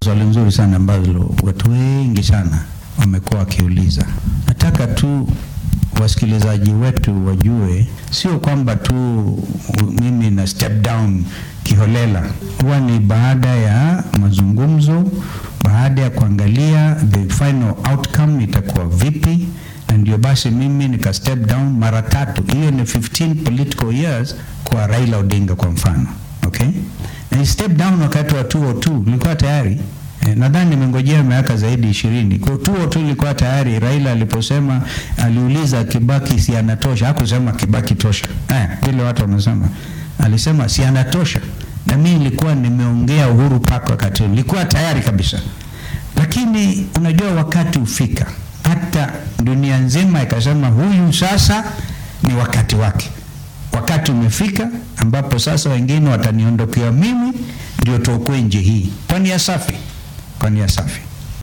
Swali nzuri sana ambalo watu wengi sana wamekuwa wakiuliza. Nataka tu wasikilizaji wetu wajue, sio kwamba tu mimi na step down kiholela, huwa ni baada ya mazungumzo, baada ya kuangalia the final outcome itakuwa vipi, na ndio basi mimi nika step down mara tatu. Hiyo ni 15 political years kwa Raila Odinga kwa mfano, okay? Na step down wakati wa 202 nilikuwa tayari Eh, nadhani nimengojea miaka zaidi ishirini. Kwa tuo tu ilikuwa tayari. Raila aliposema, aliuliza Kibaki si anatosha, hakusema Kibaki tosha eh, vile watu wamesema, alisema si anatosha, na mimi nilikuwa nimeongea Uhuru Park wakati huo, nilikuwa tayari kabisa, lakini unajua wakati ufika, hata dunia nzima ikasema huyu sasa ni wakati wake. Wakati umefika ambapo sasa wengine wataniondokea mimi, ndio tuokoe nchi hii kwa nia safi kwa nia safi.